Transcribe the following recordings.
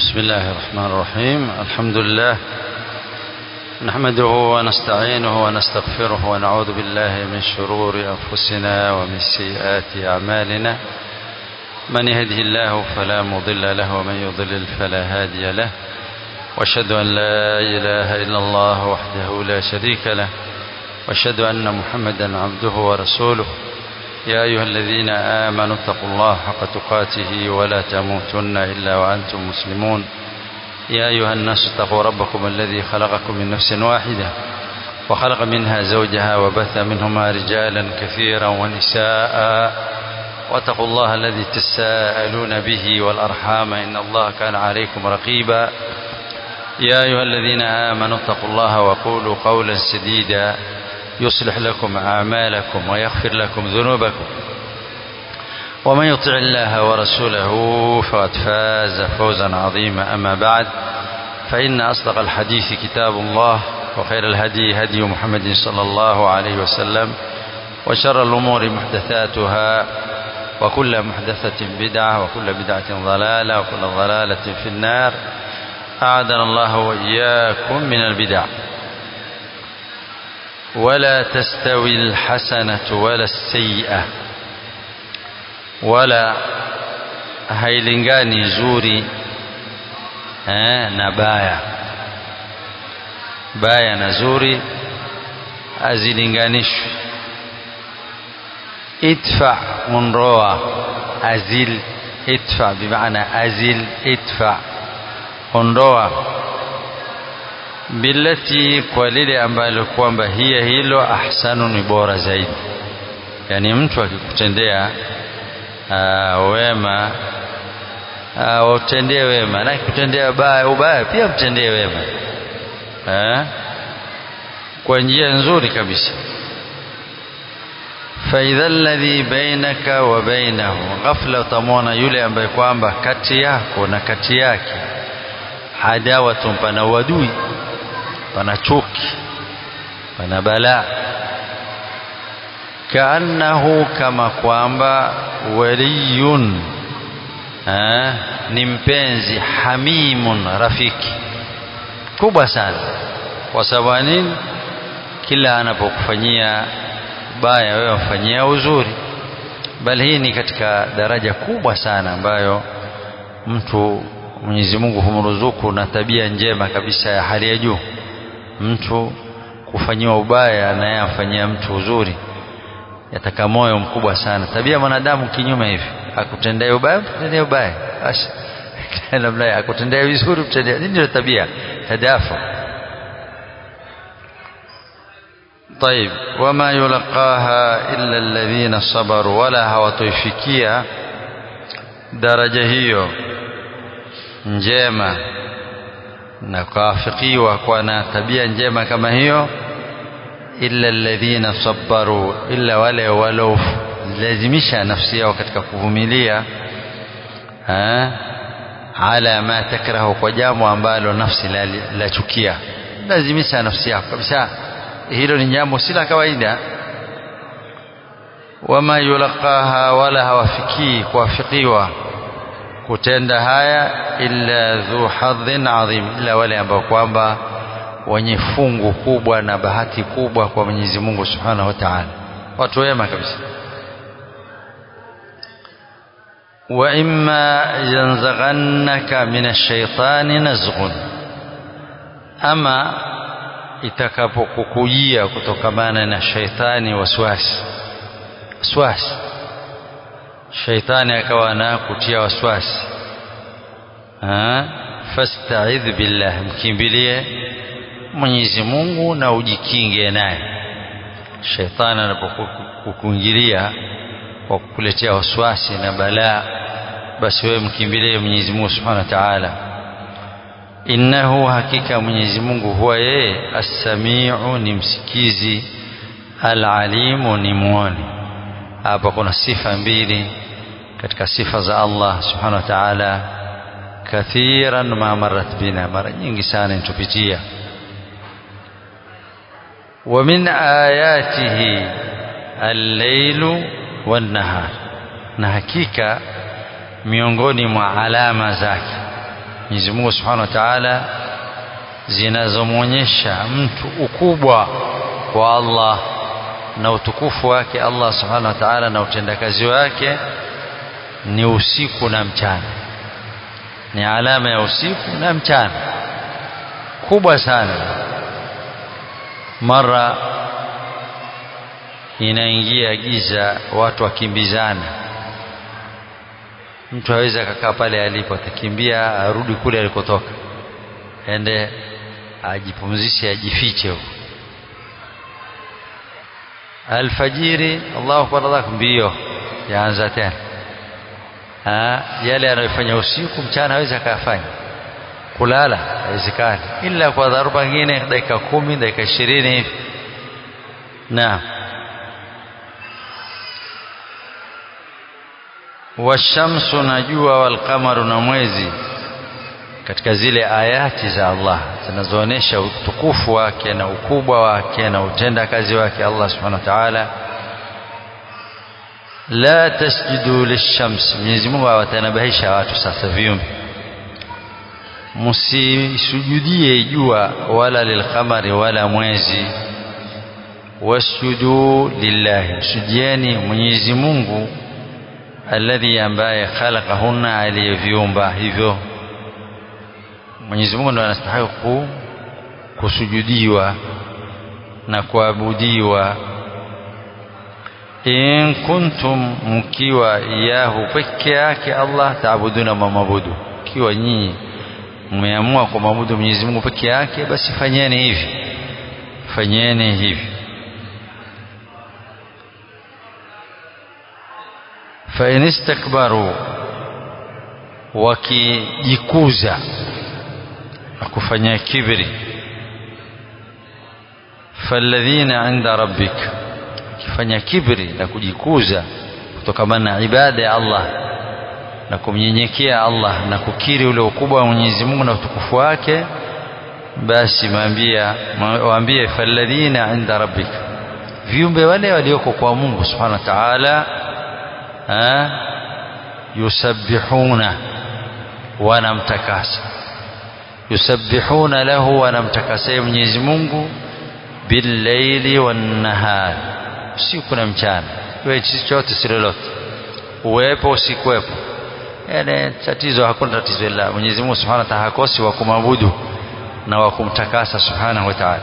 بسم الله الرحمن الرحيم الحمد لله نحمده ونستعينه ونستغفره ونعوذ بالله من شرور أنفسنا ومن سيئات أعمالنا من يهده الله فلا مضل له ومن يضلل فلا هادي له واشهد أن لا إله إلا الله وحده لا شريك له واشهد أن محمدا عبده ورسوله يا أيها الذين آمنوا اتقوا الله حق تقاته ولا تموتن إلا وأنتم مسلمون يا أيها الناس اتقوا ربكم الذي خلقكم من نفس واحدة وخلق منها زوجها وبث منهما رجالا كثيرا ونساء واتقوا الله الذي تساءلون به والأرحام إن الله كان عليكم رقيبا يا أيها الذين آمنوا اتقوا الله وقولوا قولا سديدا يصلح لكم أعمالكم ويغفر لكم ذنوبكم ومن يطع الله ورسوله فقد فاز فوزا عظيما أما بعد فإن أصدق الحديث كتاب الله وخير الهدي هدي محمد صلى الله عليه وسلم وشر الأمور محدثاتها وكل محدثة بدعة وكل بدعة ضلالة وكل ضلالة في النار أعاذنا الله وإياكم من البدع ولا تستوي الحسنة ولا السيئة wala hailingani zuri eh, na baya baya na zuri hazilinganishwi idfa unroa azil idfa bimaana azil idfa ondoa billati kwa lile ambalo kwamba hiya hilo ahsanu ni bora zaidi yani mtu akikutendea uh, wema uh, utendee wema na kutendea ubaya, ubaya pia mtendee wema uh, kwa njia nzuri kabisa faidha alladhi bainaka wa bainahu ghafla utamwona yule ambaye kwamba kati yako na kati yake adawatun pana uadui pana chuki pana balaa kaannahu kama kwamba waliyun ha, ni mpenzi hamimun rafiki kubwa sana kwa sababu nini kila anapokufanyia baya wewe mfanyia uzuri bali hii ni katika daraja kubwa sana ambayo mtu Mwenyezi Mungu humruzuku na tabia njema kabisa ya hali ya juu mtu kufanyiwa ubaya na yeye amfanyia mtu uzuri yataka moyo mkubwa sana tabia mwanadamu kinyume hivi akutendea ubaya mtendea ubaya basi namna akutendea vizuri mtendea ndio tabia tadafu طيب وما يلقاها إلا الذين صبروا ولا hawatoifikia daraja hiyo njema na kuafikiwa kwa na tabia njema kama hiyo illa alladhina sabbaru illa wale walaolazimisha nafsi yao katika kuvumilia ala ma takrahu kwa jambo ambalo nafsi lachukia la lazimisha nafsi yako kabisa hilo ni jambo si la kawaida wama yulaqaha wala hawafikii kuwafikiwa kutenda haya illa dhu hadhin adhim illa wale ambao kwamba wenye fungu kubwa na bahati kubwa kwa Mwenyezi Mungu Subhanahu wa Ta'ala watu wema kabisa wa imma yanzaghannaka minash-shaytani nazghun ama itakapokukujia kutokamana na shaitani waswasi waswasi shaitani akawa na kutia waswasi fasta'idh billah mkimbilie Mwenyezi Mungu na ujikinge naye. Shetani anapokuingilia kwa kukuletea waswasi na balaa, basi wewe mkimbilie Mwenyezi Mungu Subhanahu wa Ta'ala. Innahu, hakika Mwenyezi Mungu huwa yeye as-samiu, ni msikizi, al-alimu, ni muone. Hapa kuna sifa mbili katika sifa za Allah Subhanahu wa Ta'ala, kathiran ma marat bina, mara nyingi sana intupitia ومن آياته الليل والنهار na hakika miongoni mwa alama zake Mwenyezi Mungu Subhanahu wa Ta'ala zinazomwonyesha mtu ukubwa wa Allah na utukufu wake Allah Subhanahu wa Ta'ala na utendakazi wake ni usiku na mchana ni alama ya usiku na mchana kubwa sana mara inaingia giza watu wakimbizana mtu hawezi akakaa pale alipo atakimbia arudi kule alikotoka ende ajipumzishe ajifiche huko alfajiri Allahu akbar Allah mbio yaanza tena ha, yale anayofanya usiku mchana hawezi akayafanya kulala haiwezekani ila kwa dharuba nyingine dakika kumi dakika ishirini hivi naam washamsu na jua walqamaru na mwezi katika zile ayati za Allah zinazoonyesha utukufu wake na ukubwa wake na utenda kazi wake Allah subhanahu wa ta'ala la tasjudu lishams Mwenyezi Mungu awatanabahisha watu sasa viumbe msisujudie jua wala lilqamari wala mwezi wasjudu lillahi msujudieni Mwenyezi Mungu alladhi ambaye khalaqahunna aliyeviumba hivyo Mwenyezi Mungu ndo anastahili kusujudiwa na kuabudiwa in kuntum mkiwa iyahu peke yake Allah taabuduna mamabudu kiwa nyinyi mmeamua kumwabudu Mwenyezi Mungu peke yake basi fanyeni hivi fanyeni hivi fa in istakbaru wakijikuza na kufanya kibri falladhina inda rabbik kifanya kibri na kujikuza kutokamana na ibada ya Allah na kumnyenyekea Allah na kukiri ule ukubwa wa Mwenyezi Mungu na utukufu wake basi maambia waambie falladhina inda rabbik viumbe wale walioko kwa Mungu subhanahu wa ta'ala yusabbihuna wanamtakasa yusabbihuna lahu wanamtakasa Mwenyezi Mungu billaili wan-nahar usiku na mchana wewe chochote si lolote uwepo usikuwepo yani tatizo hakuna tatizo ila Mwenyezi Mungu Subhanahu wa Ta'ala hakosi wa kumwabudu na wa kumtakasa Subhanahu wa Ta'ala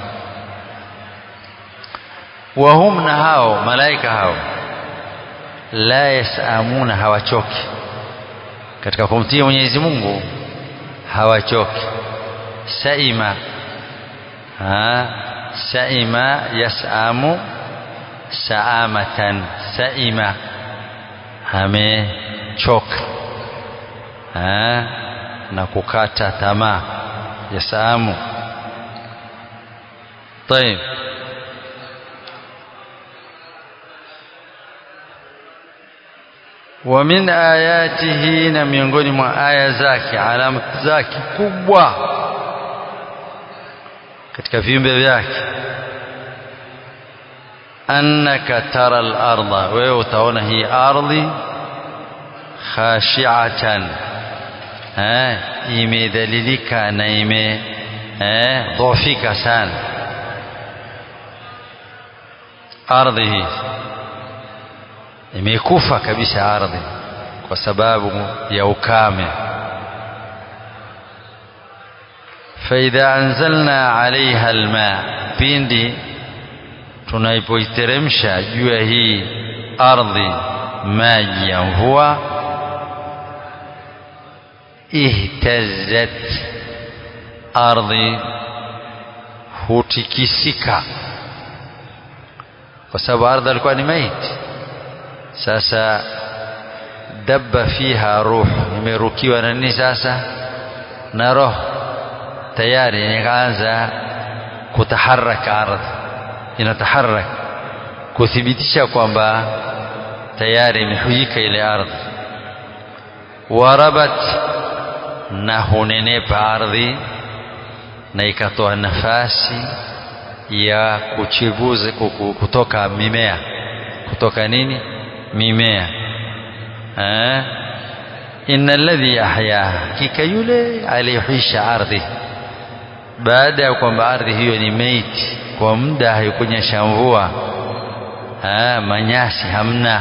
wa hum na hao malaika hao la yasamuna hawachoki katika kumtii Mwenyezi Mungu hawachoki saima ha saima yasamu saamatan saima amechoka na kukata tamaa yasamu طيب ومن آياته na miongoni mwa aya zake alama zake kubwa katika viumbe vyake annaka tara al-ardha wewe utaona hii ardhi khashi'atan eh imedhalilika na ime eh dhofika sana ardhi hii imekufa kabisa ardhi kwa sababu ya ukame faidha anzalna alaiha alma pindi tunaipoiteremsha juu ya hii ardhi maji ya mvua ihtazzat ardhi hutikisika kwa sababu ardhi alikuwa ni maiti sasa dabba fiha ruh imerukiwa na nini sasa na roho tayari ikaanza kutaharaka ardhi inataharak kuthibitisha kwamba tayari imehuyika ile ardhi warabat na hunenepa ardhi na ikatoa nafasi ya kuchibuza kutoka mimea kutoka nini mimea eh inna alladhi ahyaha hakika yule aliyehuisha ardhi baada ya kwamba ardhi hiyo ni meiti kwa muda haikunyesha mvua manyasi hamna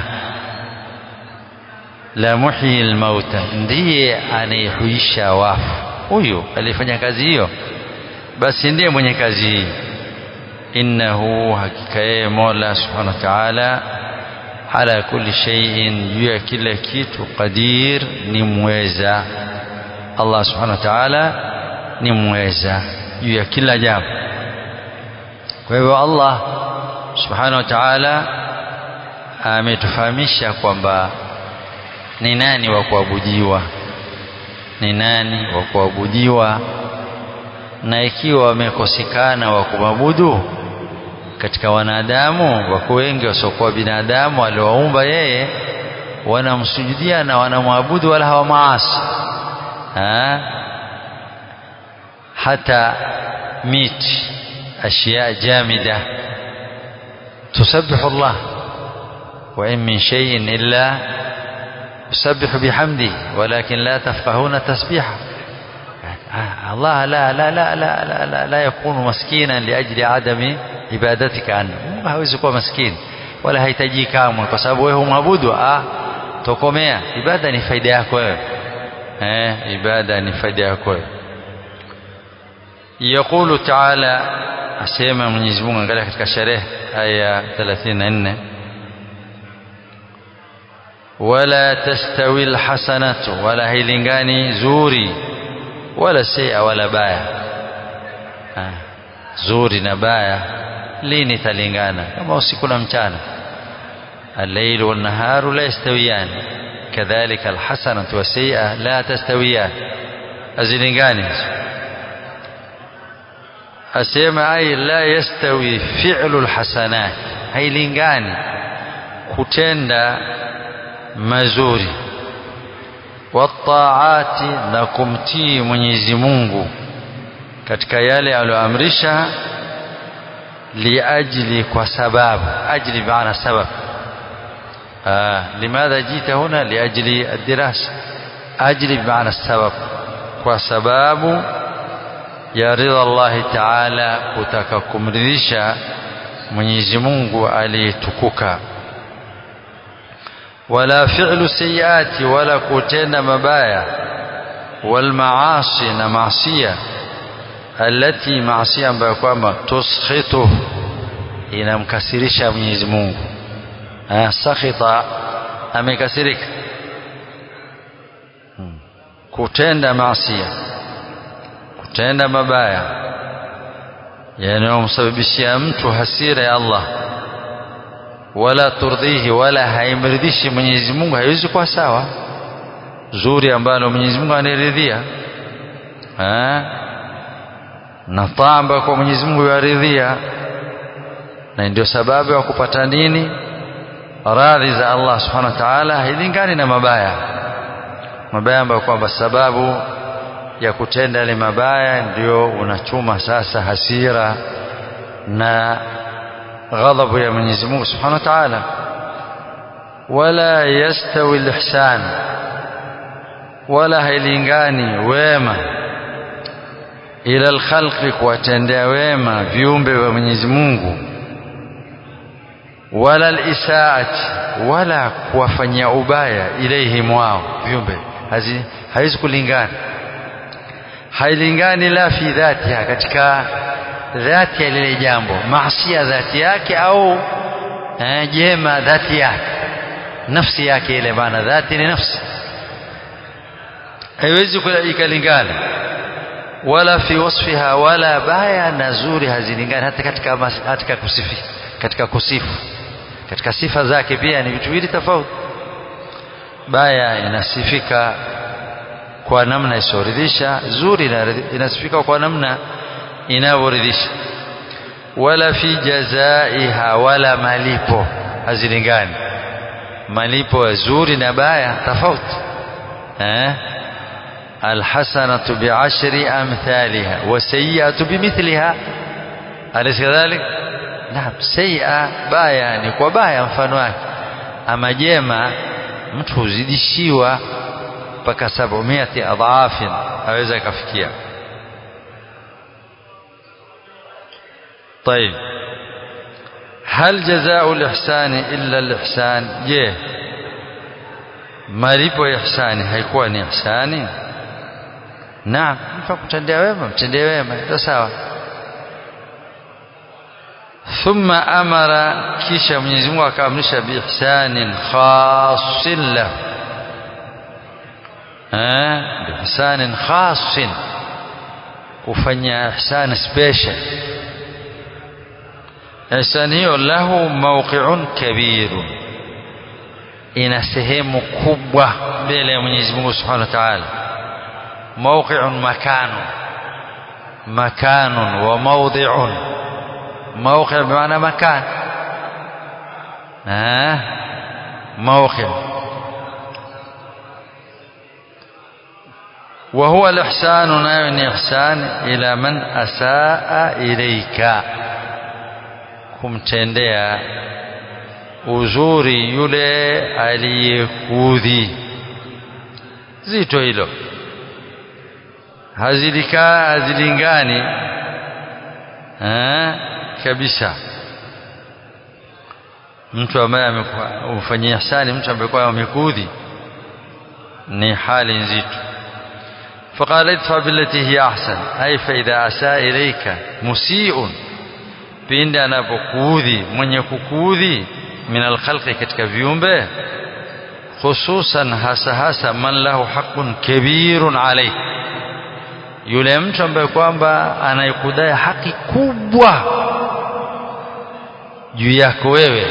la muhyi almauta ndiye anayehuisha wafu huyu alifanya kazi hiyo basi ndiye mwenye kazi hii innahu hakika yeye Mola subhanahu wa ta'ala ala kulli shay'in juu ya kila kitu qadir ni mweza Allah subhanahu wa ta'ala ni mweza juu ya kila jambo kwa hivyo Allah subhanahu wa ta'ala ametufahamisha kwamba ni nani wa kuabudiwa ni nani wa kuabudiwa na ikiwa wamekosekana wa kumwabudu katika wanadamu wako wengi wasiokuwa binadamu waliowaumba yeye wanamsujudia na wanamwabudu wala hawamaasi ha? hata miti ashya jamida تسبح الله وإن من شيء إلا يسبح بحمده ولكن لا تفقهون تسبيحه الله لا لا لا لا لا, لا, لا يكون مسكينا لأجل عدم عبادتك عنه hawezi kuwa maskini wala hahitaji kamwe kwa sababu wewe humwabudu ah tokomea ibada ni faida yako wewe eh ibada ni faida yako wewe يقول تعالى asema Mwenyezi Mungu angalia katika sherehe aya 34 wala tastawi alhasanatu wala hailingani zuri wala sea wala baya ha. zuri na baya lini talingana kama usiku na mchana الليل والنهار لا يستويان كذلك الحسنة والسيئة لا تستويان أزلنغاني asema ai la yastawi fi'lu alhasanat hailingani kutenda mazuri wataati na kumtii Mwenyezi Mungu katika yale aliyoamrisha liajli kwa sababu ajli maana sabab آه لماذا جئت هنا لأجل الدراسة أجل بمعنى السبب وسباب ya ridha Allah Taala kutaka kumridhisha Mwenyezi Mungu aliyetukuka wala fi'lu sayiati wala kutenda mabaya wal maasi na maasiya alati maasiya ambayo kwamba tuskhitu inamkasirisha Mwenyezi Mungu ah sakhita amekasirika kutenda maasiya kutenda mabaya yanayomsababishia mtu hasira ya Allah wala turdhihi wala haimridhishi Mwenyezi Mungu haiwezi kuwa sawa zuri ambalo Mwenyezi Mungu aniridhia na taa ambayo kwa Mwenyezi Mungu yaridhia na ndio sababu ya kupata nini radhi za Allah subhanahu wa ta'ala hailingani na mabaya mabaya ambayo kwamba sababu ya kutenda yale mabaya ndio unachuma sasa hasira na ghadhabu ya Mwenyezi Mungu Subhanahu wa Ta'ala wala yastawi al-ihsan wala hailingani wema ila al-khalqi kuwatendea wema viumbe vya Mwenyezi Mungu wala al-isaati wala kuwafanyia ubaya ilaihim wao viumbe haiwezi kulingana hailingani la fi dhatiha katika dhati ya lile jambo maasia dhati yake au eh, jema dhati yake nafsi yake ile maana dhati ni nafsi haiwezi ikalingana wala fi wasfiha wala baya na zuri hazilingani hata katika katika kusifi katika kusifu katika sifa zake pia ni vitu viwili tofauti baya inasifika kwa namna isioridhisha zuri inasifika kwa namna inavyoridhisha wala fi jazaiha wala malipo hazilingani malipo ya zuri na baya tofauti eh alhasanatu bi'ashri amthaliha wasayi'atu bimithliha alaysa kadhalik naam sayyi'a baya ni kwa baya mfano wake ama jema mtu huzidishiwa mpaka 700 adhafin aweza kafikia طيب هل جزاء الإحسان إلا الإحسان je malipo ya ihsani haikuwa ni ihsani naam mtu kutendea wema mtendee wema ndio sawa thumma amara kisha Mwenyezi Mungu akaamrisha biihsanin khassin lahu eh biihsanin khassin kufanya ihsan special ihsan hiyo lahu mawqi'un kabirun ina sehemu kubwa mbele ya Mwenyezi Mungu Subhanahu wa Ta'ala mawqi'un makanu makanun wa mawdi'un موقع بمعنى مكان ها موقع وهو الإحسان ناوي إحسان إلى من أساء إليك kumtendea uzuri yule aliyekudhi zito hilo hazilika hazilingani eh kabisa mtu ambaye amefanyia ihsani mtu ambaye kwa amekudhi ni hali nzito فقال ادفع بالتي هي احسن اي فاذا اساء اليك مسيء pindi anapokuudhi mwenye kukuudhi min alkhalqi katika viumbe hususan hasa hasa man lahu haqqun kabirun alayh yule mtu ambaye kwamba anayekudai haki kubwa juu yako wewe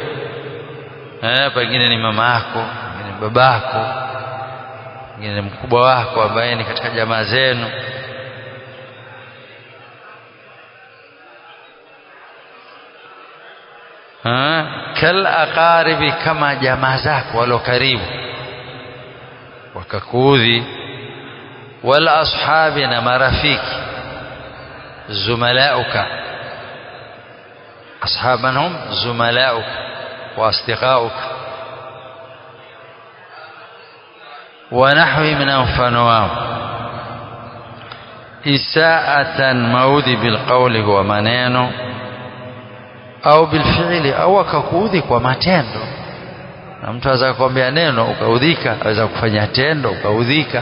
eh pengine ni mama yako pengine ni babako pengine ni mkubwa wako ambaye ni katika jamaa zenu kal aqaribi kama jamaa zako walio karibu wakakuudhi wal ashabi na marafiki zumalauka ashab man hum zumalauka wa asdiqauka wa nahwi min mfano wao isaatan maudhi bilqawli wa maneno au bilfi'li au akakuudhi kwa matendo na mtu aweza kukwambia neno ukaudhika aweza kufanya tendo ukaudhika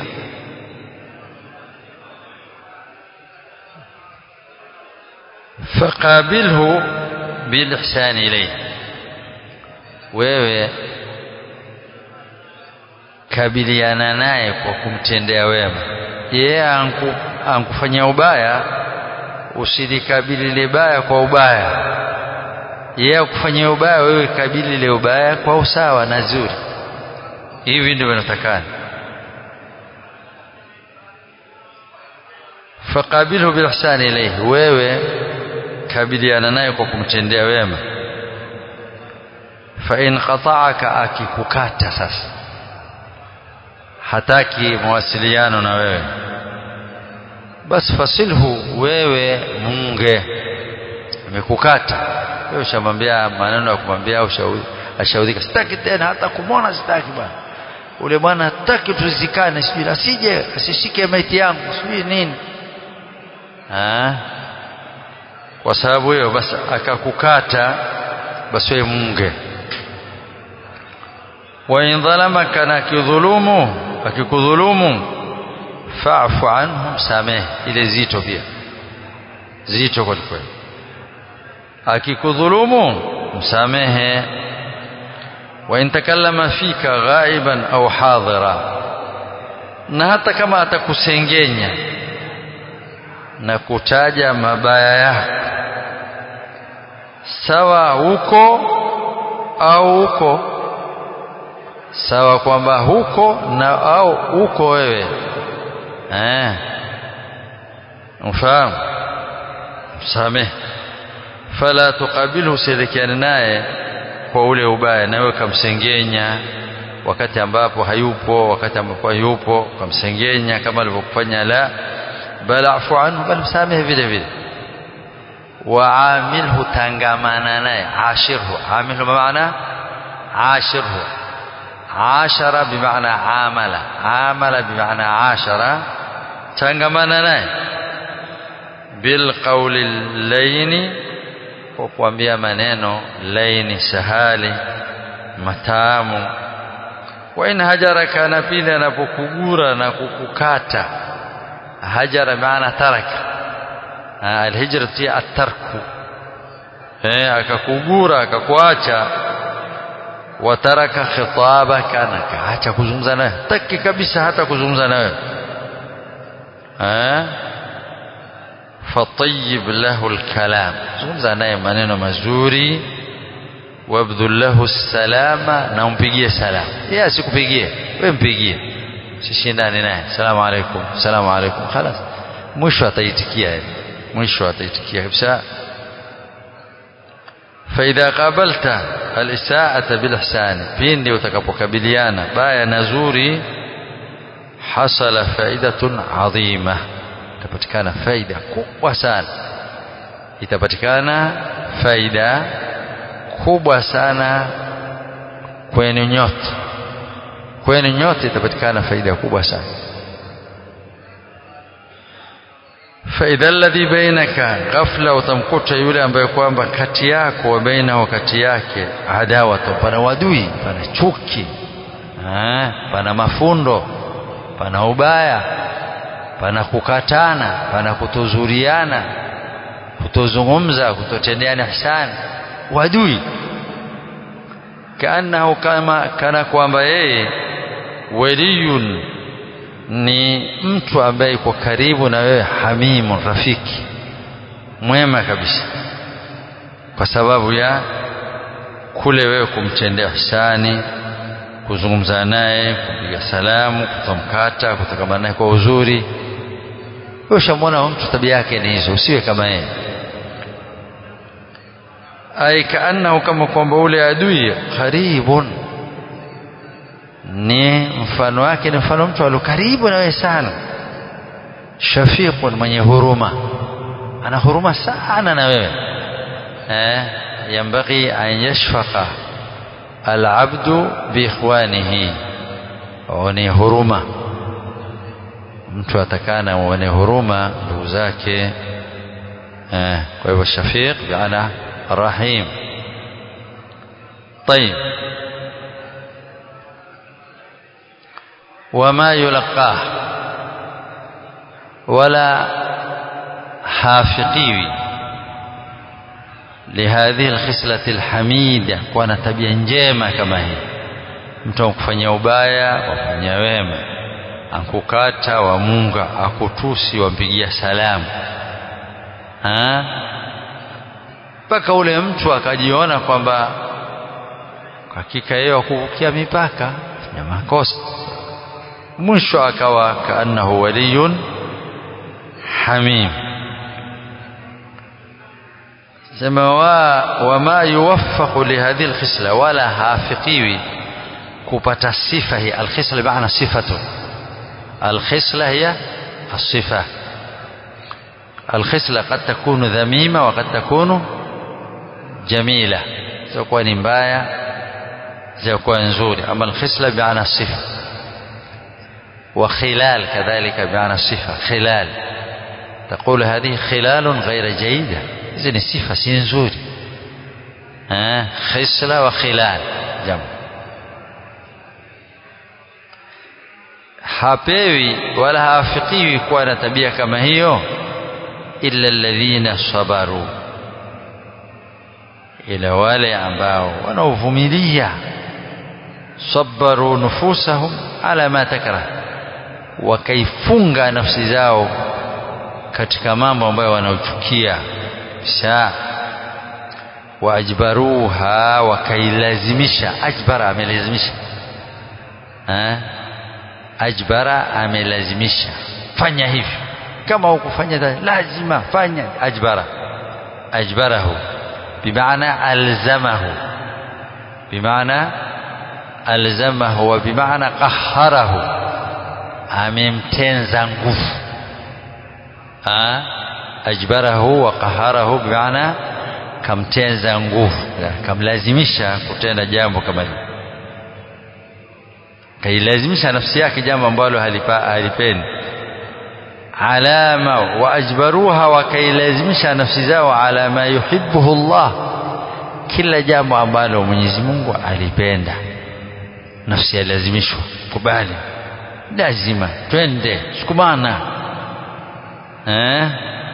faqabilhu bilihsan ilayhi wewe kabiliana naye kwa kumtendea wema yeye anku, ankufanyia ubaya usilikabili ile baya kwa ubaya yeye akufanyia ubaya wewe kabili ile ubaya kwa usawa na zuri hivi ndivyo inatakana faqabilhu bilihsan ilayhi wewe kabiliana naye kwa kumtendea wema fa in qata'aka akikukata sasa hataki mawasiliano na wewe basi fasilhu wewe munge amekukata wewe ushamwambia maneno ya kumwambia ashaudhika sitaki tena hata kumwona sitaki bwana ule bwana hataki tuzikane sijui asije asishike maiti yangu sijui nini ah kwa sababu hiyo basi akakukata basi wewe munge wa in dhalamaka na kidhulumu akikudhulumu fa'fu anhum sameh ile zito pia zito kwa kweli akikudhulumu msamehe wa in takallama fika ghaiban au hadira na hata kama atakusengenya na kutaja mabaya yako sawa huko au huko sawa kwamba huko na au huko wewe eh ufahamu msamehe fala tuqabilu usielekeane naye kwa ule ubaya nawe ukamsengenya wakati ambapo hayupo wakati ambapo hayupo ukamsengenya kama alivyokufanya la bal afu anhu bal msamehe vile vile waamilhu tangamana naye ashirhu amilhu maana ashirhu ashara bimaana amala amala bimaana ashara tangamana naye bilqauli laini kwa kuambia maneno laini sahali matamu wa in hajaraka na pili anapokugura na kukukata hajara maana taraka alhijra pia atarku eh akakugura akakuacha wataraka khitabaka na kaacha kuzungumza nawe taki kabisa hata kuzungumza nawe eh fatayib lahu alkalam zungumza naye maneno mazuri wabdhul lahu salama na umpigie salamu yeye asikupigie wewe mpigie sishindane naye salamu alaykum salamu alaykum خلاص mwisho ataitikia mwisho ataitikia kabisa فإذا قابلت الإساءة بالإحسان pindi utakapokabiliana baya na zuri hasala faidatun adhima itapatikana faida kubwa sana itapatikana faida kubwa sana kwenu nyote kwenu nyote itapatikana faida kubwa sana faidha alladhi bainaka ghafla utamkuta yule ambaye kwamba kati yako wa baina wa kati yake adawatu pana wadui pana chuki eh, pana mafundo pana ubaya pana kukatana pana kutozuriana kutozungumza kutotendeana ihsani wadui kaannahu kama kana kwamba yeye waliyun ni mtu ambaye yuko karibu na wewe hamimun rafiki mwema kabisa kwa sababu ya kule wewe kumtendea ihsani kuzungumza naye kupiga salamu kutamkata kutokamana naye kwa uzuri wewe ushamwona mtu tabia yake ni hizo usiwe kama yeye ay kaannahu kama kwamba ule adui karibun ni mfano wake ni mfano mtu alio karibu na wewe sana shafiqun mwenye huruma ana huruma sana na wewe eh yambaghi an yashfaqa alabdu biikhwanihi ni huruma mtu atakana mwenye huruma ndugu zake eh kwa hivyo shafiq biana رحيم طيب وما يلقاه ولا حافقيوي لهذه الخصلة الحميدة كwana tabia njema kama hii mtu akufanyia ubaya wafanyia wema akukata wamunga akutusi wampigia salamu ha? mpaka ule mtu akajiona kwamba hakika yeye wakuvukia mipaka ya makosa mwisho akawa kaannahu waliyun hamim sema wa wama yuwaffaqu lihadhihi alkhisla wala hafiqiwi kupata sifa hii alkhisla bimaana sifatu alkhisla hiya الصفة الخصلة قد تكون ذميمة وقد تكون جميلة زوكوا نمبايا زوكوا نزوري أما الخصلة بمعنى الصفة وخلال كذلك بمعنى الصفة خلال تقول هذه خلال غير جيدة إذن الصفة سنزوري ها خصلة وخلال جمع hapewi wala hawafikiwi kuwa na tabia kama hiyo illa alladhina sabaru ila wale ambao wanaovumilia sabaru nufusahum ala ma takrah wakaifunga nafsi zao katika mambo ambayo wanaochukia sha waajbaruha wakailazimisha ajbara amelazimisha eh ajbara amelazimisha fanya hivi kama hukufanya lazima fanya ajbara ajbarahu bimaana alzamahu bimaana alzamahu wa bimaana qahharahu amemtenza nguvu ajbarahu wa qaharahu bimaana kamtenza nguvu kamlazimisha kutenda jambo kama hilo kailazimisha nafsi yake jambo ambalo halipendi alama waajbaruha wakailazimisha nafsi zao ala ma yuhibbuhu Allah kila jambo ambalo Mwenyezi Mungu alipenda nafsi yalazimishwa kubali lazima twende sukumana eh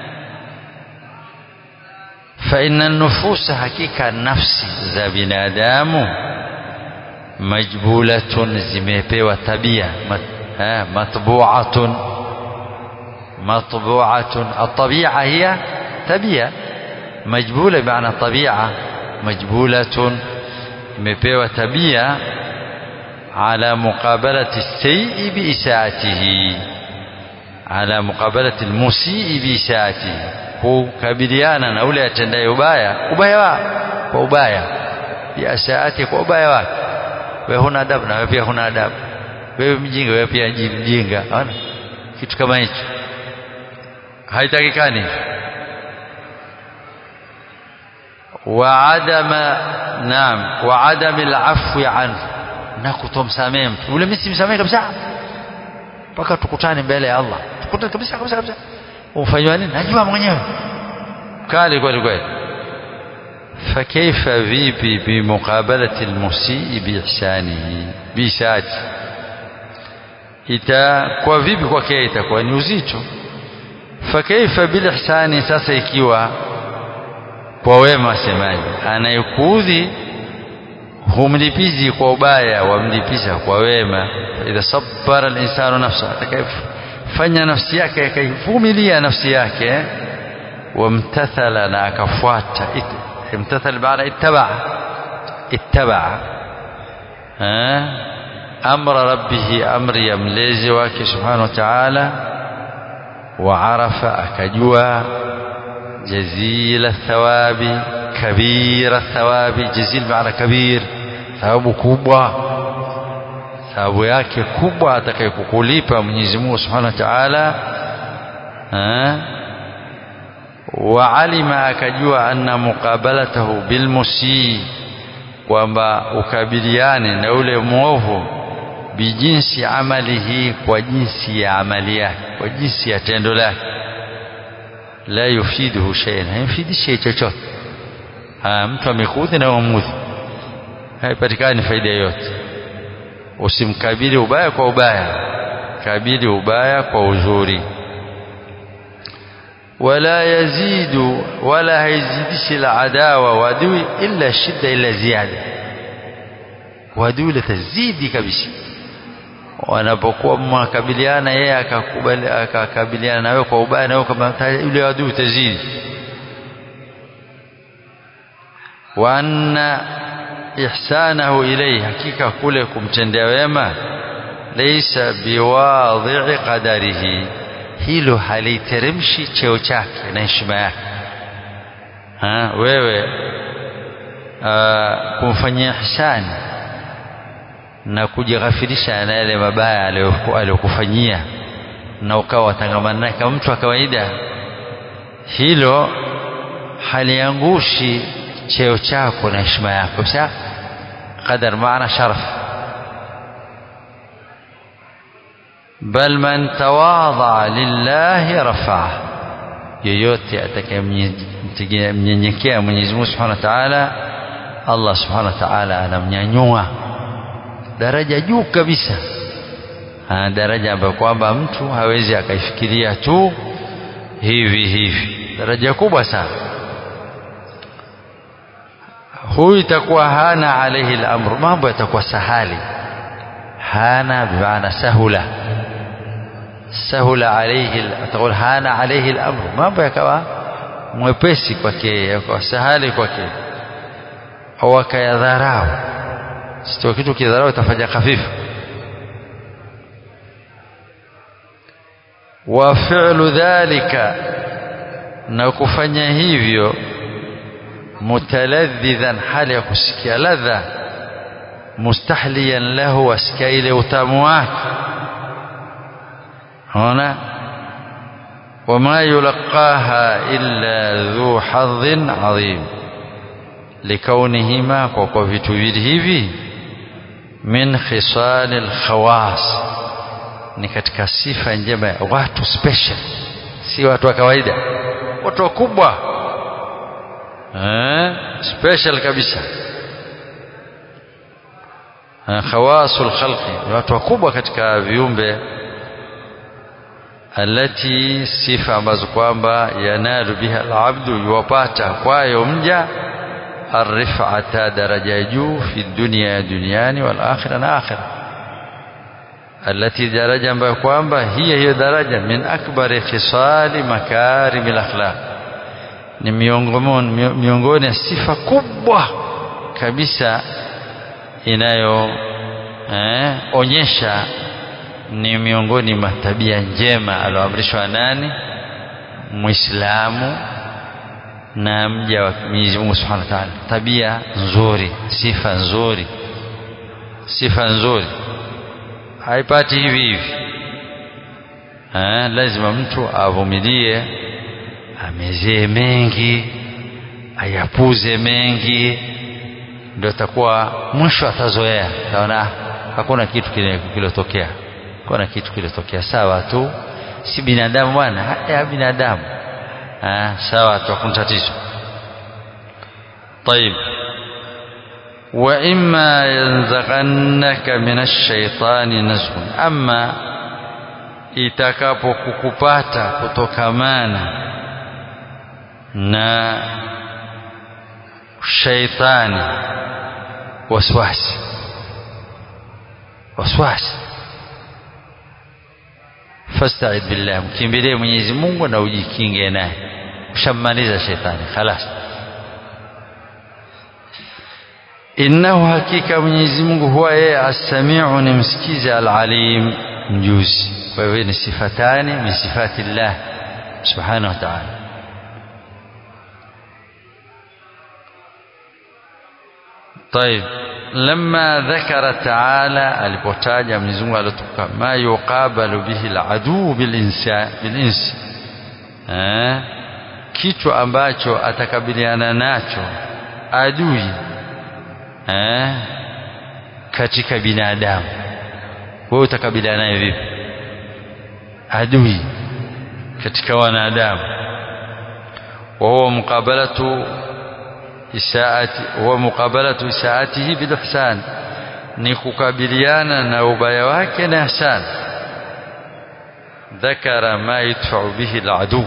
fa inna nufusa hakika nafsi za binadamu majbulatun zimepewa tabia mat, eh, matbu'atun matbu'atun at-tabi'a hiya tabia majbula maana tabi'a majbulatun imepewa tabia على مقابلة السيء بإساءته على مقابلة المسيء بإساءته kukabiliana na ule atendaye ubaya ubaya wa kwa ubaya biasaati kwa ubaya wake wewe huna adabu na wewe pia huna adabu wewe mjinga wewe pia mjinga ona kitu kama hicho haitakikani wa adama naam wa adami al-afwi anhu na kutomsamehe mtu ule mimi simsamehe kabisa mpaka tukutane mbele ya Allah tukutane kabisa kabisa kabisa ufanywa nini najua mwenyewe kali kweli kweli فكيف vipi بمقابلة المسيء بإحسانه بإساءته itakuwa vipi kwake itakuwa ni uzito fakaifa bilihsani sasa ikiwa kwa wema semaji anayekuudhi humlipizi kwa ubaya wamlipiza kwa wema idha sabbara al-insanu nafsa atakayefanya nafsi yake akaivumilia nafsi yake wamtathala na akafuata imtathal baada ittaba ittaba amra rabbih amri ya mlezi wake subhanahu wa ta'ala وعرف أكجوا جزيل الثواب كبير الثواب جزيل معنى كبير thawabu kubwa thawabu yake kubwa atakayokukulipa Mwenyezi Mungu Subhanahu wa Ta'ala wa alima akajua anna muqabalatahu bilmusi kwamba ukabiliane na ule mwovu bijinsi amalihi kwa jinsi ya amali yake kwa jinsi ya tendo lake la yufiduhu shay'an haimfidishi chochote mtu amekuudhi na umudhi haipatikani faida yoyote usimkabili ubaya kwa ubaya kabili ubaya kwa uzuri wala yazidu wala haizidishi adawa wadui illa shidda illa ziada wadui litazidi kabisa wanapokuwa mnakabiliana yeye akakubali akakabiliana nawe kwa ubaya na wewe kama yule adui utazidi wa anna ihsanahu ilayhi hakika kule kumtendea wema laysa biwadhi'i qadarihi hilo haliteremshi cheo chake na heshima yake ha, wewe uh, kumfanyia ihsani na kujighafirisha na yale mabaya aliyokufanyia na ukawa watangamana naye kama mtu wa kawaida hilo haliangushi cheo chako na heshima yako sa qadar maana sharaf bal man tawadha lillahi rafaa yoyote atakayemnyenyekea Mwenyezi Mungu Subhanahu wa Ta'ala Allah Subhanahu wa Ta'ala anamnyanyua daraja juu kabisa ha, daraja ambayo kwamba mtu hawezi akaifikiria tu hivi hivi daraja kubwa sana huyu itakuwa hana alaihi al-amru mambo yatakuwa sahali hana bimaana sahula sahula alaihi atakuwa hana alaihi al-amru mambo yakawa mwepesi kwake yakawa sahali kwake au akayadharau sio kitu kidharau itafanya hafifu wa fi'lu dhalika na kufanya hivyo mutaladhidhan hali ya kusikia ladha mustahliyan lahu asikia ile utamu wake ona وما يلقاها إلا ذو حظ عظيم لكونهما kwa vitu hivi min khisal alkhawas ni katika sifa njema ya watu special si watu wa kawaida watu wakubwa eh special kabisa khawasul khalqi watu wakubwa katika viumbe alati sifa ambazo kwamba yanalu biha alabdu yuwapata kwayo mja arifata daraja ya juu fi dunia duniani wal akhirah na akhirah alati daraja ambayo kwamba hiya hiyo daraja min akbari khisali makarimil akhlaq ni miongoni miongoni ya sifa kubwa kabisa inayo eh, onyesha ni miongoni mwa tabia njema alioamrishwa nani muislamu na mja wa Mwenyezi Mungu Subhanahu wa Ta'ala tabia nzuri sifa nzuri sifa nzuri haipati hivi hivi eh, lazima mtu avumilie amezee mengi ayapuze mengi ndio atakuwa mwisho atazoea taona hakuna kitu kilotokea kuna kitu kilotokea sawa tu si binadamu bwana haya binadamu ah sawa tu hakuna tatizo طيب واما ينزغنك من الشيطان نزغ اما itakapokukupata kutokamana na shaitani waswasi waswasi fasta'id billah mkimbilie Mwenyezi Mungu na ujikinge naye ushammaliza shetani خلاص innahu hakika Mwenyezi Mungu huwa yeye as-sami'u ni msikizi al-alim mjuzi kwa hivyo ni sifatani min sifati Allah subhanahu wa ta'ala طيب لما ذكر تعالى alipotaja Mwenyezi Mungu alituka ma yuqabalu bihi aladu bilinsa bilinsi eh kitu ambacho atakabiliana nacho adui eh katika binadamu wewe utakabiliana naye vipi adui katika wanadamu wa huwa muqabalatu isaati huwa muqabalatu isaatihi bil ihsan ni kukabiliana na ubaya wake na ihsan dhakara ma yadfa'u bihi al-adu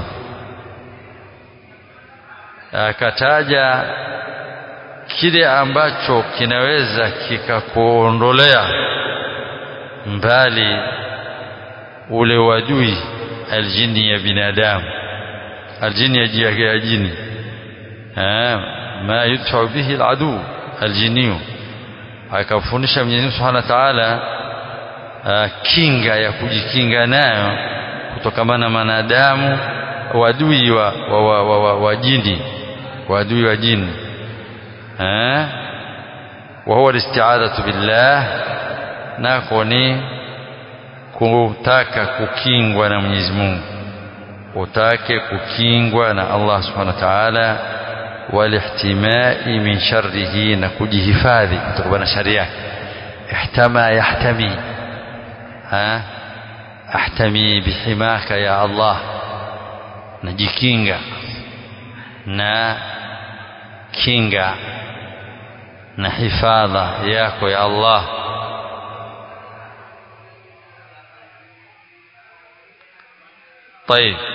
akataja kile ambacho kinaweza kikakuondolea mbali ule wadui aljini ya binadamu aljini ya jini ma yudfa'u bihi aladu aljiniyu akafundisha Mwenyezi Mungu Subhanahu wa Ta'ala kinga ya kujikinga nayo kutokamana na wanadamu wadui wa, wa, wa, wa, wa, wa jini wadui wa jini eh wa huwa isti'adatu billah nako ni kutaka kukingwa na Mwenyezi Mungu utake kukingwa na Allah Subhanahu wa Ta'ala walihtimai min sharrihi na kujihifadhi kutokana na shari yake ihtama yahtami ha ahtami bihimaka ya Allah najikinga na kinga na hifadha yako ya Allah طيب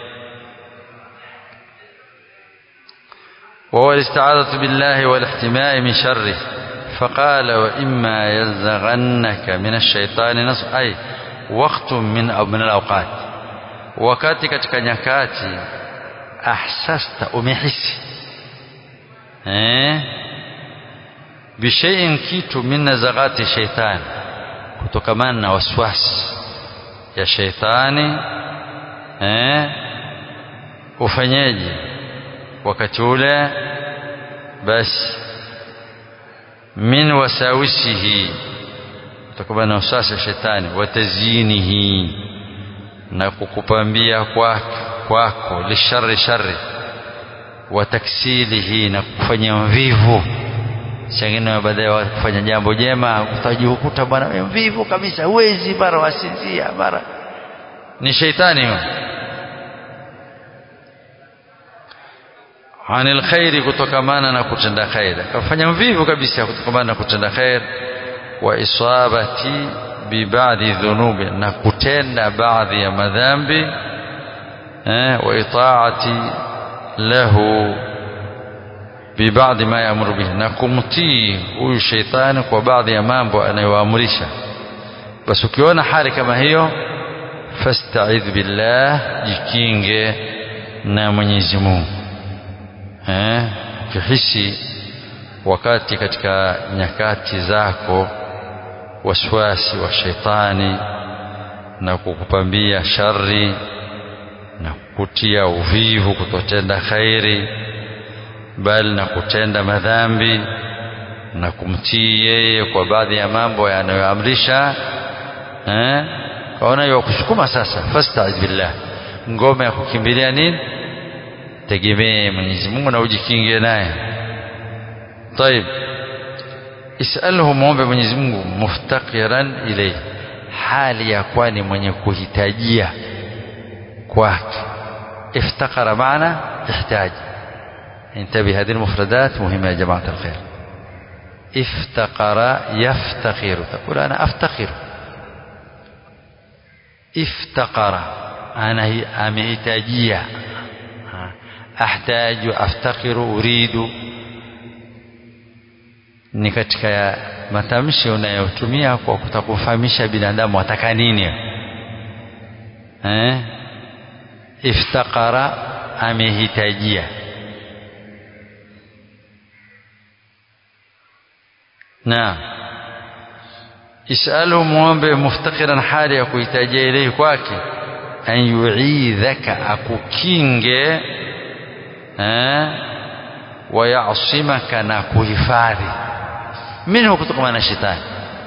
وهو الاستعاذة بالله والاحتماء من شره فقال وإما يزغنك من الشيطان نصر أي وقت من أو من الأوقات wakati katika nyakati ahsasta umehisi eh bishaiin kitu min nazagati shaitani kutokamana na waswasi ya shaitani eh ufanyeje wakati ule basi min wasawisihi kutokana na usasa wa shetani watazinihi na kukupambia kwako kwako lishari shari wa taksilihi na kufanya mvivu chengine baadaye kufanya jambo jema utajikuta bwana mvivu kabisa huwezi mara wasinzia mara ni sheitani huyo anil khairi kutokamana na kutenda khair akafanya mvivu kabisa kutokamana na kutenda khair wa isabati bi ba'dhi dhunubi na kutenda baadhi ya madhambi eh, wa itaati lahu bi ba'dhi ma yamuru bihi na kumtii huyu sheitani kwa baadhi ya mambo anayoamrisha basi ukiona hali kama hiyo fasta'idh billah jikinge na Mwenyezi Mungu eh ukihisi wakati katika nyakati zako waswasi wa shetani na kukupambia shari na kukutia uvivu kutotenda khairi bali na kutenda madhambi na kumtii yeye kwa baadhi ya mambo yanayoamrisha eh kaona hiyo kusukuma sasa fasta'idh billah ngome ya kukimbilia nini tegemee Mwenyezi Mungu na ujikinge naye طيب اساله muombe Mwenyezi Mungu muftaqiran ilayhi hali ya kwani mwenye kuhitajia kwake افتقر معنى احتاج انتبه هذه المفردات مهمة يا جماعة الخير افتقر يفتقر تقول أنا أفتقر افتقر أنا أمهتاجية ahtaju aftakiru uridu ni katika matamshi unayotumia kwa kutakufahamisha binadamu ataka nini eh iftakara amehitajia na isalu muombe muftakiran hali ya kuhitajia ilehi kwake an yuidhaka akukinge wayasimaka na kuhifadhi minhu kutokana na shetani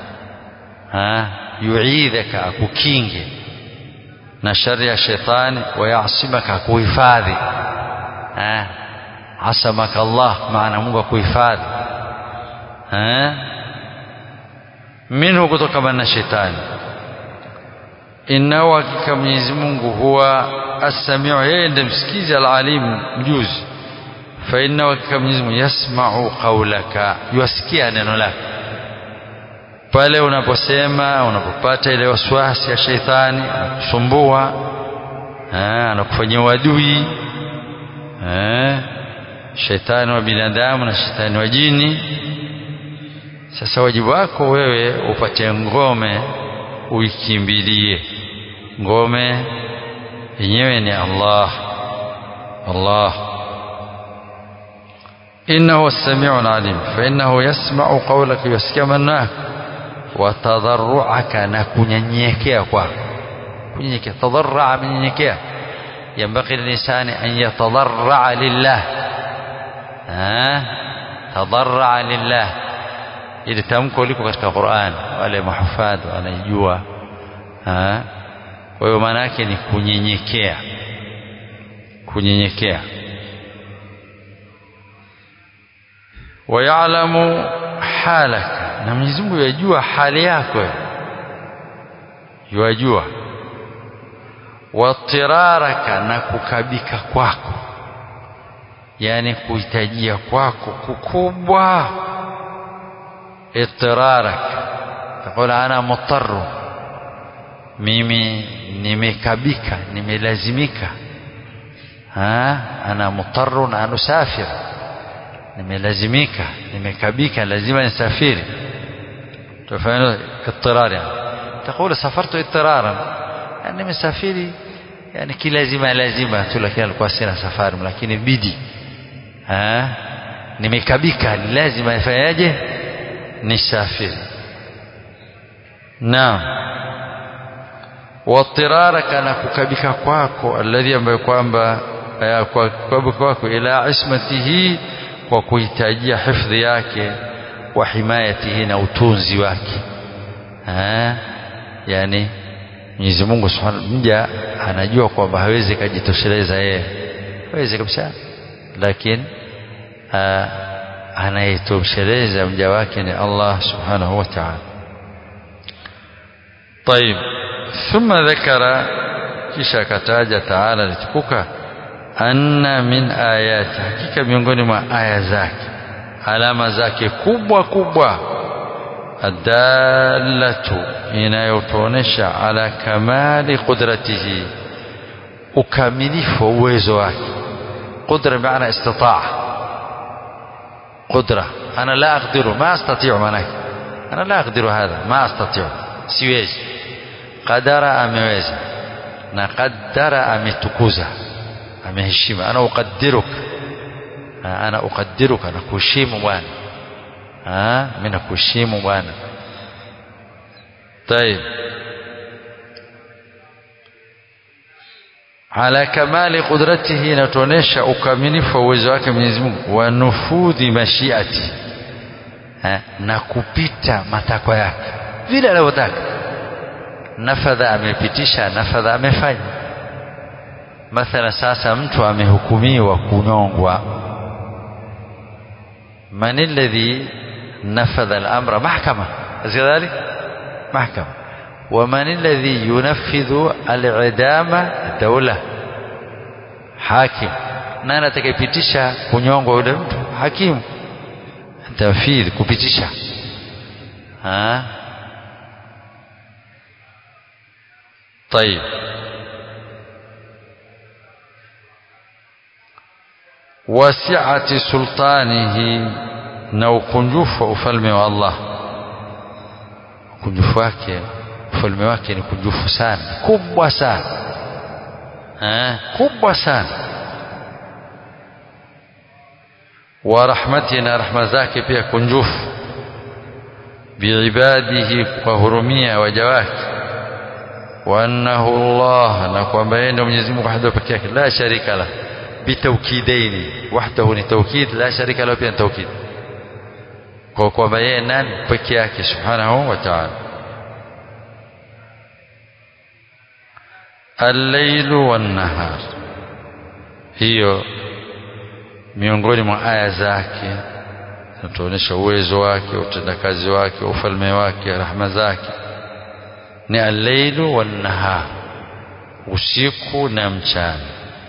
yuidhaka akukinge na shari ya shetani wayasimaka kuhifadhi asamaka Allah maana Mungu akuhifadhi minhu kutokana na shetani innahu hakika Mwenyezi Mungu huwa as-sami'u yeye ndiye msikizi al-alim mjuzi fa inna hakika Mwenyezi Mungu yasma'u qawlaka yusikia neno lako pale unaposema unapopata ile waswasi ya sheitani anakusumbua anakufanyia uadui shetani wa binadamu na shetani wa jini sasa wajibu wako wewe upate ngome uikimbilie ngome yenyewe ni Allah Allah إنه السميع العليم فإنه يسمع قولك يسكى منك وتضرعك نكنيكيا kwako kunyenyekea tadarraa amenyenyekea ينبغي للإنسان أن يتضرع لله ها تضرع لله ili tamko liko katika Qur'an wale mahufadhi wanaijua kwa hiyo maana yake ni kunyenyekea kunyenyekea wayalamu halaka na Mwenyezi Mungu yajua hali yako yajua watiraraka na kukabika kwako yani kuhitajia kwako kukubwa اضطرارك تقول أنا مضطر mimi nimekabika nimelazimika ha ana mutarrun an usafir nimelazimika nimekabika lazima nisafiri tufanya اضطرار يعني تقول سافرت اضطرارا يعني nimesafiri yani kilazima lazima tu lakini alikuwa sina safari lakini bidi ha nimekabika lazima nifanyaje nisafiri naam watiraraka na kukabika kwako alladhi ambayo kwamba kwa kukabika kwako ila ismatihi kwa kuhitajia hifadhi yake wa himayatihi na utunzi wake ha? yani Mwenyezi Mungu Subhanahu mja anajua kwamba hawezi kujitosheleza yeye hawezi kabisa lakini anayetosheleza mja wake ni Allah subhanahu wa ta'ala طيب ثم ذكر kisha akataja taala litukuka anna min ayati hakika miongoni mwa aya zake alama zake kubwa kubwa adallatu inayotuonesha ala kamali qudratihi ukamilifu wa uwezo wake qudra maana istitaa qudra ana la aqdiru ma astati'u manake ana la aqdiru hadha ma astati'u siwezi qadara ameweza na qaddara ametukuza ameheshima ana uqaddiruka ana uqaddiruka na kuheshimu bwana mimi nakuheshimu bwana طيب ala kamali qudratihi inatuonesha ukamilifu wa uwezo wake Mwenyezi Mungu wa nufudhi mashiati na kupita matakwa yake vile anavyotaka nafadha amepitisha nafadha amefanya mathala sasa mtu amehukumiwa kunyongwa man alladhi nafadha al-amra mahkama kadhalik mahkama ومن الذي ينفذ الإعدام دولة حاكم nani atakayepitisha kunyongwa yule mtu hakimu tafidh kupitisha ha طيب wasi'ati sultanihi na ukunjufu wa ufalme wa Allah ukunjufu wake ufalme wake ni kunjufu sana kubwa sana eh kubwa sana wa rahmati na rahma zake pia kunjufu biibadihi kwa hurumia waja wake wa annahu Allah na kwamba yeye ndio Mwenyezi Mungu wahdahu pekee yake la sharika la bitawkidaini wahdahu ni tawkid la sharika la pia tawkid kwa kwamba yeye nani pekee yake subhanahu wa ta'ala الليل والنهار hiyo miongoni mwa aya zake zinatuonyesha uwezo wake utendakazi wake ufalme wake rahma zake ni allailu wannahar usiku na mchana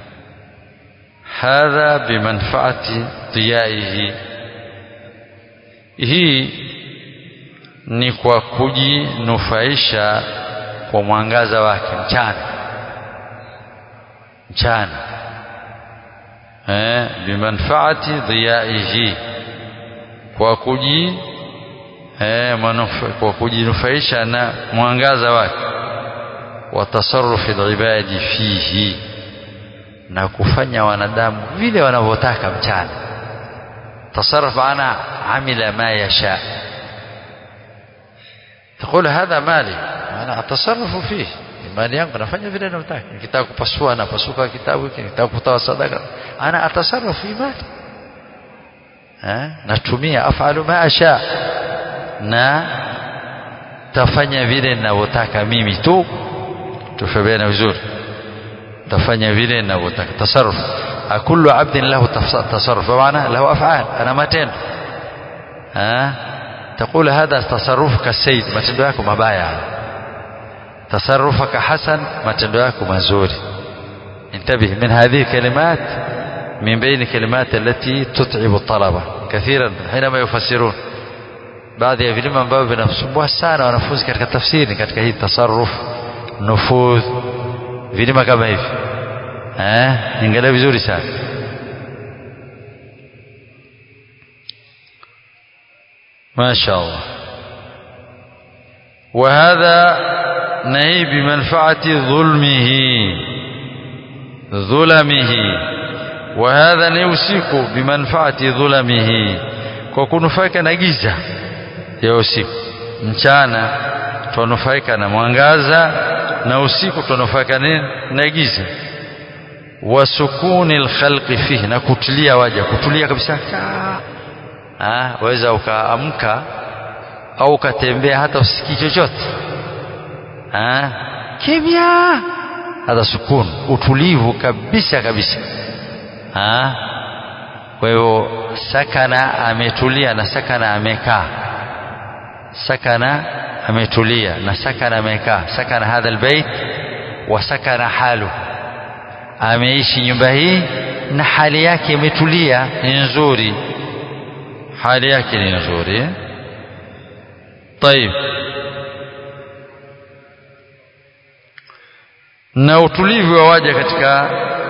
hadha bimanfaati diyaihi hii ni kwa kujinufaisha kwa mwangaza wake mchana mchana eh bimanfaati dhiyaihi kwa kuji eh kwa kujinufaisha na mwangaza wake wa tasarrufi ibadi fihi na kufanya wanadamu vile wanavyotaka mchana tasarruf ana amila ma yasha تقول هذا مالي أنا أتصرف فيه mali yangu nafanya vile nataka nikitaka kupasua napasuka kitabu hiki nikitaka kutoa sadaka ana atasarrafu imani eh natumia afalu ma asha na tafanya vile ninavyotaka mimi tu tufabiana vizuri tafanya vile ninavyotaka tasarruf kullu abdin lahu tasarruf maana lahu af'al ana matendo eh تقول هذا تصرفك السيد matendo yako mabaya تصرفك حسن matendo yako mazuri انتبه من هذه الكلمات من بين الكلمات التي تتعب الطلبة كثيرا حينما يفسرون baadhi ya vilima ambavyo vinasumbua sana wanafunzi katika tafsiri katika hii tasarruf nufudh vilima kama hivi eh ingalia vizuri sana ما شاء الله وهذا نهي بمنفعة ظلمه ظلمه وهذا نيوسيك بمنفعة ظلمه وكنفاك نجيزة ya usiku mchana tunufaika na mwangaza na usiku tunufaika nini na giza wa sukuni alkhalqi fihi na kutulia waja kutulia kabisa ah waweza ukaamka au ukatembea hata usikii chochote ah kimya hata sukun utulivu kabisa kabisa ah kwa hiyo sakana ametulia na sakana amekaa sakana ametulia na sakana amekaa sakana hadha albayt wa sakana halu ameishi nyumba hii na hali yake imetulia ni nzuri hali yake ni nzuri طيب na utulivu wa waja katika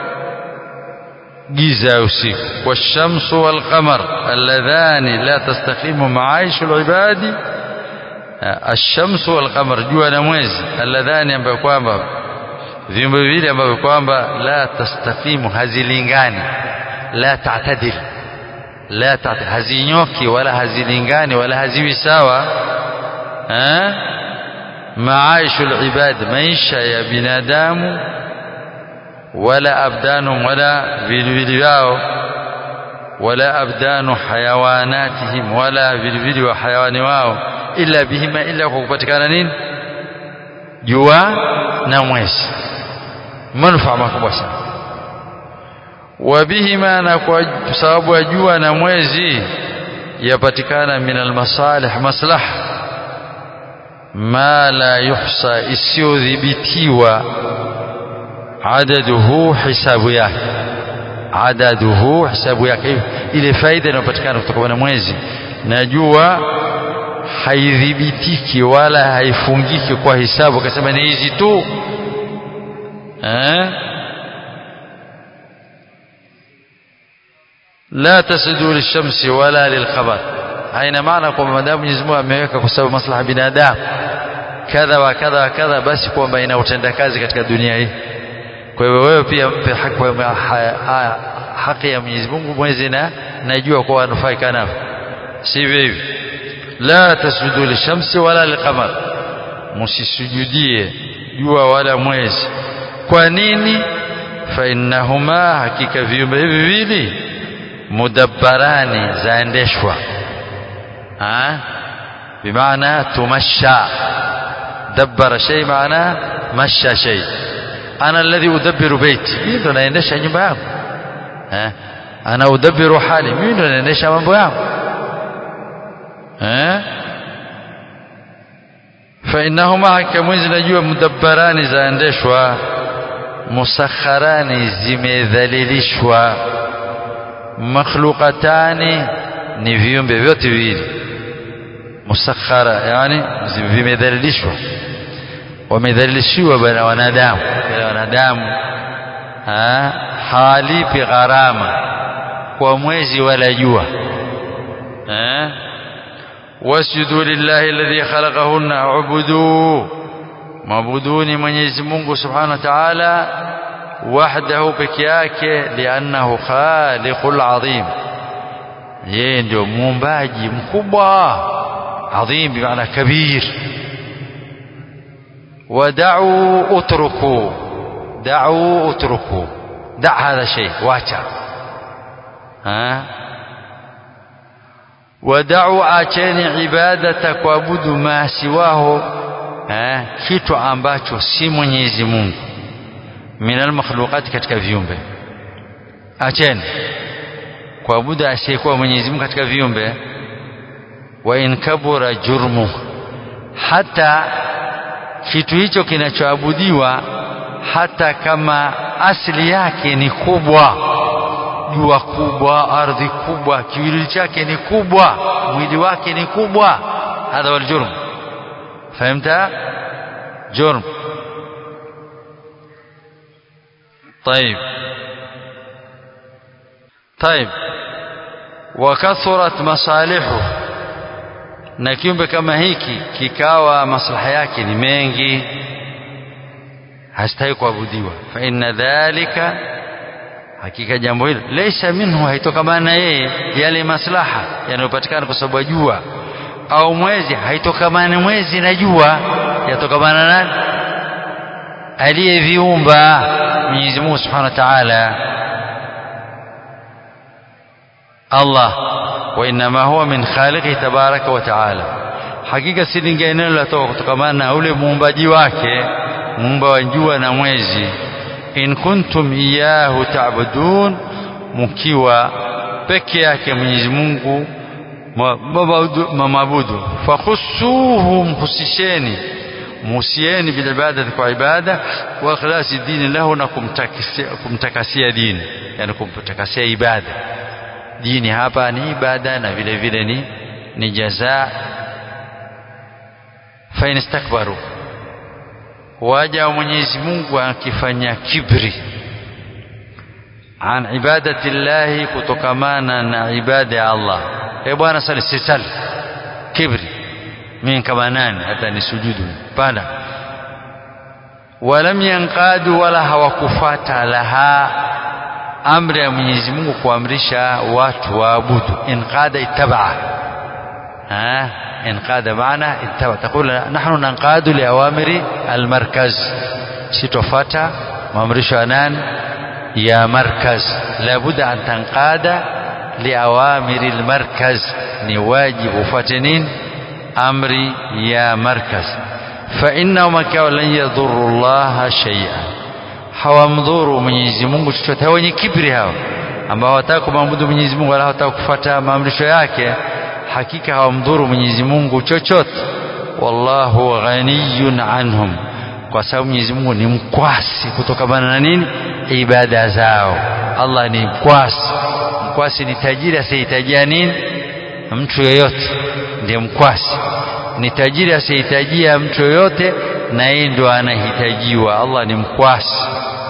giza ya usiku washamsu walqamar alladhani la tastaqimu maishu alibadi ashamsu walqamar jua na mwezi alladhani ambayo kwamba viumbe vile ambavyo kwamba la tastaqimu hazilingani la ta'tadil la ta'tadil hazinyoki wala hazilingani wala haziwi sawa eh maishu alibad maisha ya binadamu wala abdanum wala vilivili vyao wala abdanu hayawanatihim wala vilivili wa hayawani wao illa bihima illa kwa kupatikana nini jua na mwezi manufaa makubwa sana wabihima na kwa sababu ya jua na mwezi yapatikana min almasalih maslaha ma la yuhsa isiyodhibitiwa adaduhu hisabu yake adaduhu hisabu yake ile faida inayopatikana kutoka na mwezi na jua haidhibitiki wala haifungiki kwa hisabu akasema ni hizi tu eh la tasjudu lishamsi wala lilqamar haina maana kwamba madamu Mwenyezi Mungu ameweka kwa sababu maslaha binadamu kadha wa kadha wa kadha basi kwamba ina utendakazi katika dunia hii kwa hivyo wewe pia mpe haki, haki ya Mwenyezi Mungu mwezi na najua kwa wanufaika nao sivyo hivi la tasjudu lishamsi wala liqamar msisujudie jua wala mwezi kwa nini fa innahuma hakika viumbe hivi viwili mudabbarani zaendeshwa bimaana tumasha dabbara shay maana masha shay ana alladhi udabbiru baiti mimi ndo naendesha nyumba yangu eh ana udabbiru hali mimi ndo naendesha mambo yangu eh fa innahuma kamwizi najua mudabbarani zaendeshwa musakharani zimedhalilishwa makhluqatani ni viumbe vyote viwili musakhara yani vimedhalilishwa wamedhalilishiwa bana wanadamu wale wanadamu hawalipi gharama kwa mwezi wala jua wasjudu lillahi alladhi khalaqahunna ubudu mabuduni Mwenyezi Mungu Subhanahu wa Ta'ala wahdahu peke yake liannahu khaliqul azim yeye ndio muumbaji mkubwa adhim bimaana kabir ودعوا اتركوا دعوا اتركوا دع هذا شيء واچا ها ودعوا acheni ibadata kuabudu ma siwaho eh kitu ambacho si Mwenyezi Mungu minal makhluqat katika viumbe acheni kuabudu asiyekuwa Mwenyezi Mungu katika viumbe wa in kabura jurmu hata kitu hicho kinachoabudiwa hata kama asili yake ni kubwa jua kubwa ardhi kubwa kiwili chake ni kubwa mwili wake ni kubwa hadha wal jurm fahimta jurm طيب طيب وكثرت مصالحه na kiumbe kama hiki kikawa maslaha yake ni mengi hastahili kuabudiwa fa inna dhalika hakika jambo hilo laysa minhu haitokamana na yeye yale maslaha yanayopatikana kwa sababu ya jua au mwezi haitokamana mwezi na jua yatokamana nani aliyeviumba Mwenyezi Mungu Subhanahu wa Ta'ala Allah wa inma huwa min khaliqi tabaraka wa taala hakika si lingine linalotoka kutokamana na ule muumbaji wake muumba wa jua na mwezi in kuntum iyahu ta'budun mkiwa peke yake Mwenyezi Mungu mamabudu fakhusuhu mhusisheni muhusieni bilibadati kwa ibada wa ikhlasi dini lahu na kumtakasia dini yani kumtakasia ibada dini hapa ni ibada na vile vile ni ni jazaa fa instakbaru waja wa Mwenyezi Mungu akifanya kibri an ibadati llahi kutokamana na ibada ya Allah e bwana sali sisali kibri mimi kama nani hata nisujudu panda walam yanqadu wala hawakufata laha amri ya Mwenyezi Mungu kuamrisha watu waabudu inqada ittabaa ha inqada maana ittaba taqul nahnu nanqadu liawamiri almarkaz sitofata maamrisho ya nani ya markaz labudda an tanqada liawamiri almarkaz ni wajibu ufuate nini amri ya markaz fa innahum akaw lan yadhurru Allah shay'an hawamdhuru Mwenyezi Mungu chochote wenye kibri hao ambao hawataka kumwabudu Mwenyezi Mungu wala hawataka kufuata maamrisho yake hakika hawamdhuru Mwenyezi Mungu chochote wallahu ghaniyun anhum kwa sababu Mwenyezi Mungu ni mkwasi kutokana na nini ibada zao Allah ni mkwasi mkwasi ni tajiri asiyehitajia nini mtu yeyote ndiye mkwasi ni tajiri asiyehitajia mtu yoyote na yeye ndo anahitajiwa Allah ni mkwasi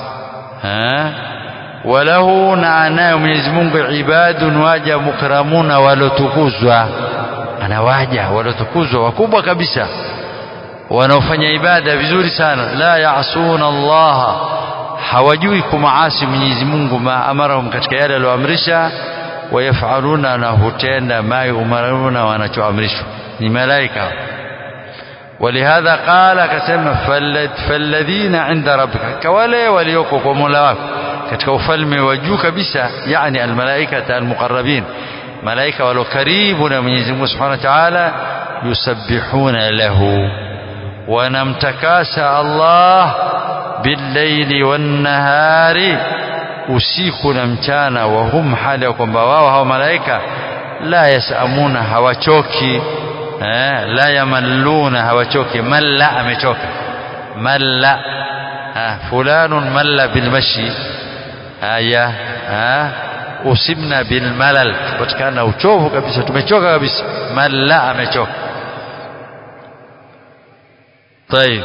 ha? walahu na anayo Mwenyezi Mungu ibadun waja mukramuna walotukuzwa ana waja walotukuzwa wakubwa kabisa wanaofanya ibada vizuri sana la yaasuna Allah hawajui kumaasi Mwenyezi Mungu ma amarahum katika yale aliyoamrisha wayafaluna na hutenda ma yumaruna wanachoamrishwa ni malaika ولهذا قال كسم فالذين عند ربك كوالي وليوكو ومولا katika ufalme wa juu kabisa yani almalaikata almuqarrabin malaika walio karibu na Mwenyezi Mungu Subhanahu wa Ta'ala yusabbihuna lahu wanamtakasa Allah billaili wannahari usiku na mchana wa hum hali ya kwamba wao hao malaika la yasamuna hawachoki eh, la yamalluna hawachoki malla amechoka malla ah, fulanun malla bilmashi haya usibna bilmalal tupatikana na uchovu kabisa tumechoka kabisa malla amechoka طيب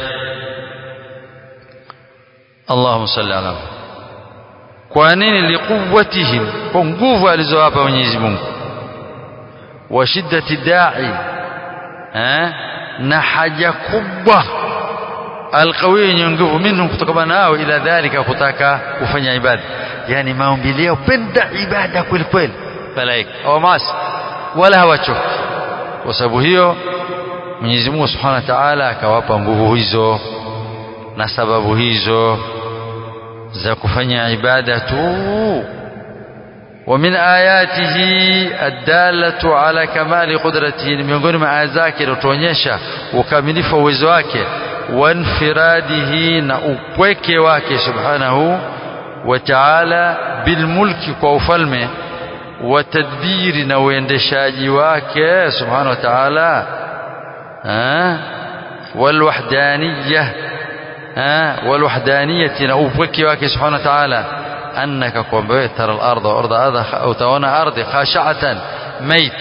اللهم صل على kwa nini liquwwatihim kwa nguvu alizowapa Mwenyezi Mungu wa shiddati da'i eh na haja kubwa alqawi yenye nguvu minhum kutokana nao ila dhalika kutaka kufanya ibada yani maombi yao penda ibada kweli kweli malaika au mas wala hawachoki kwa sababu hiyo Mwenyezi Mungu Subhanahu wa Ta'ala akawapa nguvu hizo na sababu hizo za kufanya ibada tu ومن آياته الدالة على كمال قدرته miongoni mwa aya zake inatuonyesha ukamilifu wa uwezo wake wanfiradihi na upweke wake subhanahu wa ta'ala bilmulki kwa ufalme wa tadbiri na uendeshaji wake subhanahu wa ta'ala walwahdaniyah walwahdaniyati na upweke wake subhanahu wa ta'ala أنك kwamba ترى الأرض وأرض هذا utaona ardhi khasha'atan mait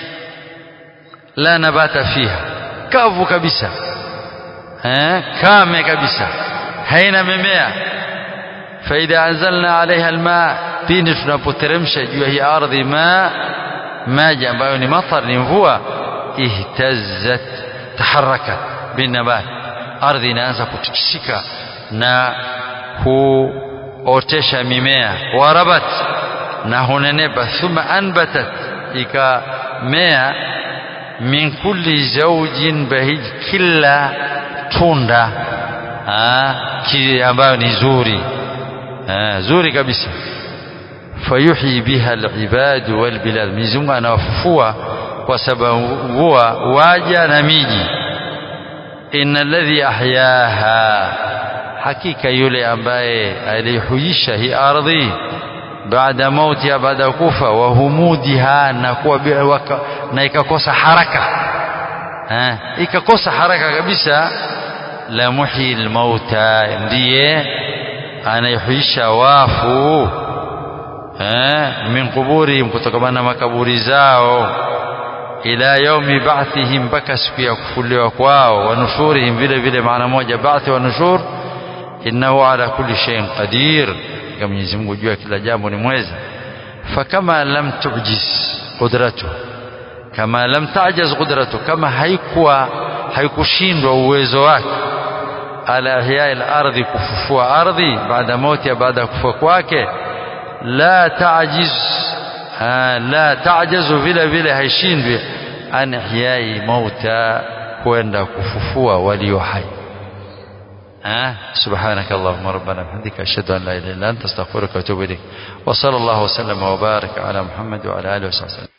la nabata fiha kavu kabisa eh kame kabisa haina mimea faida anzalna alaiha alma pindi tunapoteremsha juu ya hii ardhi ma maji ambayo ni matar ni mvua ihtazzat taharakat binabat ardhi inaanza kutikisika na ku otesha mimea warabat na hunenepa thumma anbatat ikamea min kulli zawjin bahij kila tunda ki ambayo ni zuri ha, zuri kabisa fayuhyi biha alibad walbilad Mwenyezi Mungu anawafufua kwa sababu mvua waja na miji inna alladhi ahyaha hakika yule ambaye alihuisha hii ardhi baada mautiha baada ya kufa wa humudiha na kuwa na ikakosa haraka eh ikakosa haraka kabisa la muhyi almauta ndiye anayehuisha wafu eh min kuburihim kutokana na makaburi zao ila yaumi ba'thihim mpaka siku ya kufuliwa kwao wa nushurihim vile vile maana moja ba'thi wa nushur innahu ala kulli shay'in qadir kama Mwenyezi Mungu jua kila jambo ni mweza fakama lam tujiz qudratu kama lam tajaz qudratu kama haikuwa haikushindwa uwezo wake ala ihya al-ardhi kufufua ardhi baada mauti baada kufa kwake la tajiz la tajazu vile vile haishindwi an ihyai mauta kwenda kufufua walio hai سبحانك اللهم ربنا بحمدك أشهد أن لا إله إلا أنت أستغفرك وأتوب إليك وصلى الله وسلم وبارك على محمد وعلى آله وصحبه وسلم